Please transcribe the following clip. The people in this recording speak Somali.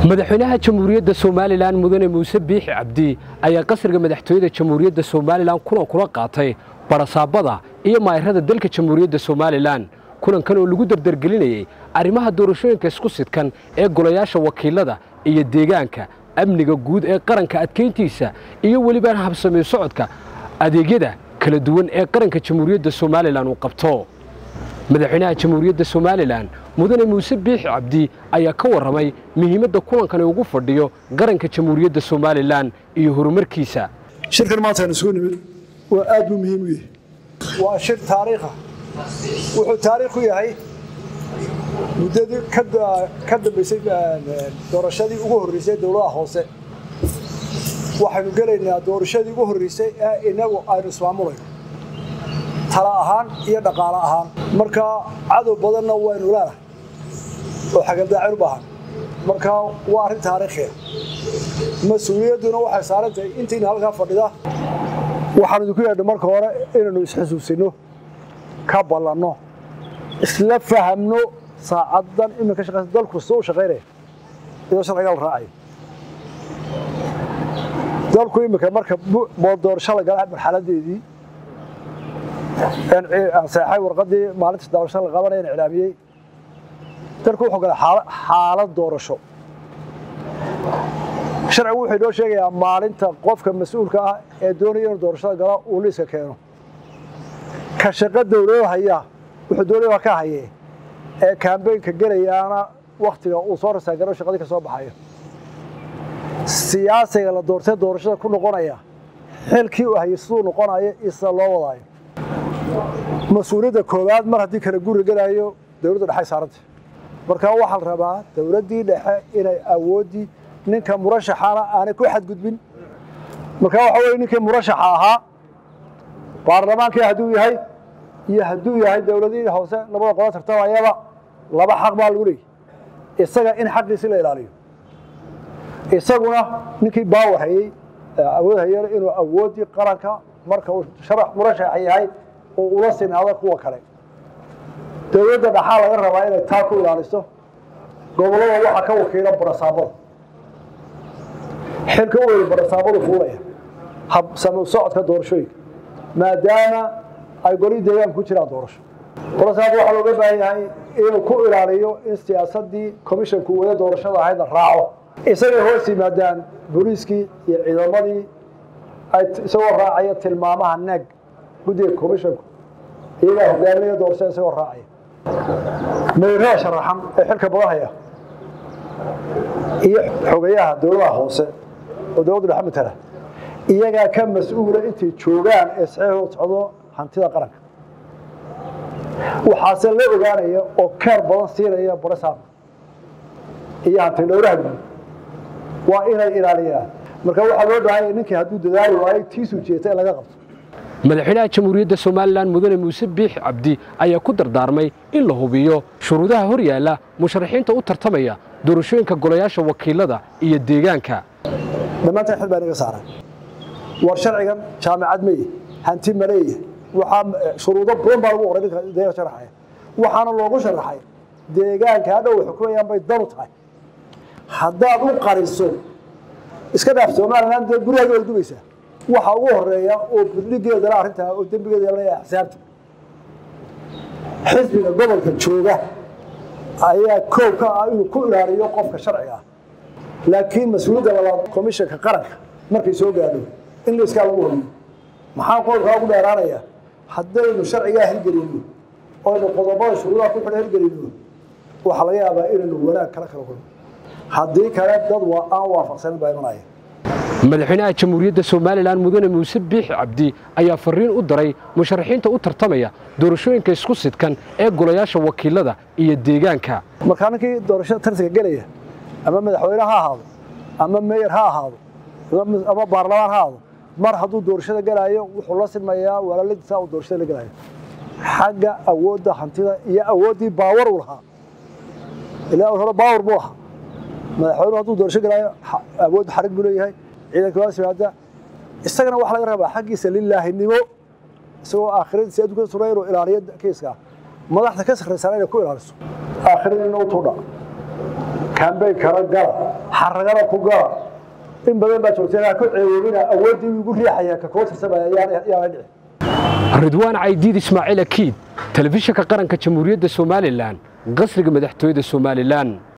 madaxweynaha jamhuuriyadda somalilan mudane muuse biixi cabdi ayaa qasriga madaxtooyada jamhuuriyadda somalilan kulan kula qaatay barasaabada iyo maayarada dalka jamhuuriyadda somalilan kulankan oo lagu dardargelinayey arrimaha doorashooyinka isku sidkan ee golayaasha wakiilada iyo deegaanka amniga guud ee qaranka adkayntiisa iyo welibaan habsamey socodka adeegyada kala duwan ee qaranka jamhuuriyadda somalilan uu qabto madaxweynaha jamhuuriyadda somalilan mudane muuse biixi cabdi ayaa ka warramay muhiimadda kulankani ugu fadhiyo qaranka jamhuuriyadda somalilan iyo horumarkiisa shirkan maanta aynu isugu nimid waa aad buu muhiim u yahay waa shir taariikha wuxuu taariikh u yahay muddadii ka dambaysay doorashadii ugu horreysay dowladaha hoose waxaynu gelaynaa doorashadii ugu horreysay ee inagu aynu ismaamulayno tala ahaan iyo dhaqaale ahaan marka cadow badanna waynu leenahay oo xagaldaacin u baahan marka waa arrin taariikhiya mas-uuliyadduna waxay saaran tahay intiina halkaa fadhida waxaan idinku yeedhay marka hore inaynu isxusuusino ka ballanno isla fahamno saacaddan iminka shaqaysa dalku sida u shaqaynaya iyadoo sharciga la raacayo dalku iminka marka doorasho la gala marxaladeedii anseexay warqadii maalinta doorasho la qabanaya iclaamiyey dalku wuxuu galay xaalad doorasho sharcigu wuxuu inoo sheegayaa maalinta qofka mas-uulka ah ee doonaya inuu doorashada galo uu liiska keeno ka shaqo dowlado haya wuxuu doonaya ka haye ee kaambeynka gelayaana waktiga uu soo rasaagaro shaqadii ka soo baxayo siyaasiga la doortay doorashada ku noqonaya xilkii uu hayay siduu noqonayo iyo sida loo wadaayo mas-uuliyadda koowaad mar haddii kala guri gelaayo dowladda dhexay saaranta marka waxaa la rabaa dowladdii dhexe inay awooddii ninka murashaxana aanay ku xadgudbin marka waxa weye ninkii murashaxa ahaa baarlamaankii hadduu yahay iyo hadduu yahay dowladihii hoose labada qola tartamayaba laba xaq baa lagu leeyay isaga in xaqiisi la ilaaliyo isaguna ninkii baawar hayey awood hayeen inuu awooddii qaranka marka uu sharax murashaxa yahay oo ula sinaado kuwa kale dowladda dhaxaa laga rabaa inay taa ku ilaaliso gobollada waxaa ka wakiila barasaabada xilka u weyda barasaabadu fuulaya habsamo socodka doorashooyinka maadaama ay golihii deegaanka ku jiraan doorasho barasaabka waxaa looga baahan yahay inuu ku ilaaliyo in siyaasaddii commishanku wada doorashada ahayd la raaco isagay hoos yimaadaan booliiskii iyo ciidamadii ay isagoo raacaya tilmaamaha neeg guddiga commishanku iyagaa hogaaminaya doorashada isagoo raacaya mayrada sharaxan ee xilka badanhaya iyo xogayaha dowladaha hoose oo dowladda dhexe matala iyagaa ka mas-uula intay joogaan ee saxiixooda socdo hantida qaranka waxaase la ogaanaya oo keer badan siinaya barasaabka iyo hanti dhowraha guud waa inay ilaaliyaan marka waxaa loo baahanya ninkii hadduu dadaali waayo tiisuu jeeta in laga qabto madaxweynaha jamhuuriyadda somalilan mudane muuse biixi cabdi ayaa ku dardaarmay in la hubiyo shuruudaha hor yaalla musharaxiinta u tartamaya doorashooyinka golayaasha wakiilada iyo deegaanka dhammaantan xil baa inaga saaran war sharcigan jaamacad meye hanti maleeya waxaa shuruudo badan baa lagu qoray ninka deegaanka sharaxaya waxaana loogu sharaxay deegaanka hadhow ay xukumayaan bay danu tahay haddaad u qariso iska dhaaf somalilan dee guryahaga way dubaysaa waxa ugu horeeya oo budligeedana arrintaa oo dembigeeda leeyahay axsaabta xisbiga gobolka jooga ayaa koow ka ah inuu ku ilaaliyo qofka sharciga ah laakiin mas-uuliyadda labaad komishanka qaranka markay soo gaadho in laiskaa lagu horiyo maxaa qodobkaa ugu dheeraanaya haddaynu sharcigaa hirgelino oynu qodobada shuruudaha ku xidha hirgelino waxaa laga yaabaa inaynu wanaag kala kala kulno haddii kale dad waa aan waafaqsanin baa imanaya madaxweynaha jamhuuriyadda somalilan mudane muuse biixi cabdi ayaa fariin u daray musharaxiinta u tartamaya doorashooyinka isku sidkan ee golayaasha wakiilada iyo deegaanka markaa ninkii doorashada tartanka gelaya ama madaxweyne ha ahaado ama meyer ha ahaado ama baarlamaan ha ahaado mar hadduu doorashada gelaayo wuxuu la silmayaa walaaladiisa uu doorashada la gelayo xagga awoodda hantida iyo awooddii baawar uu lahaa ilaa hore baawar buu lahaa madaxweynuhu hadduu doorasho gelaayo awood xarig buu leeyahay ciidanka waa simaada isagana waxaa laga rabaa xaggiisa lilaahinimo isagoo aakhiradiisa adduunka suray inuu ilaaliyo kiiska madaxda ka sarraysana inay ku ilaaliso aakhiradiina u tuudha kambeyn kala gala xaragana ku gala in badan baa joogteen ha ku ceewoobina awooddii igu riixaya ka koo tirsamaya yaana dhici ridwaan caydiid ismaaciil akiid telefishinka qaranka jamhuuriyadda somalilan qasriga madaxtooyada somalilan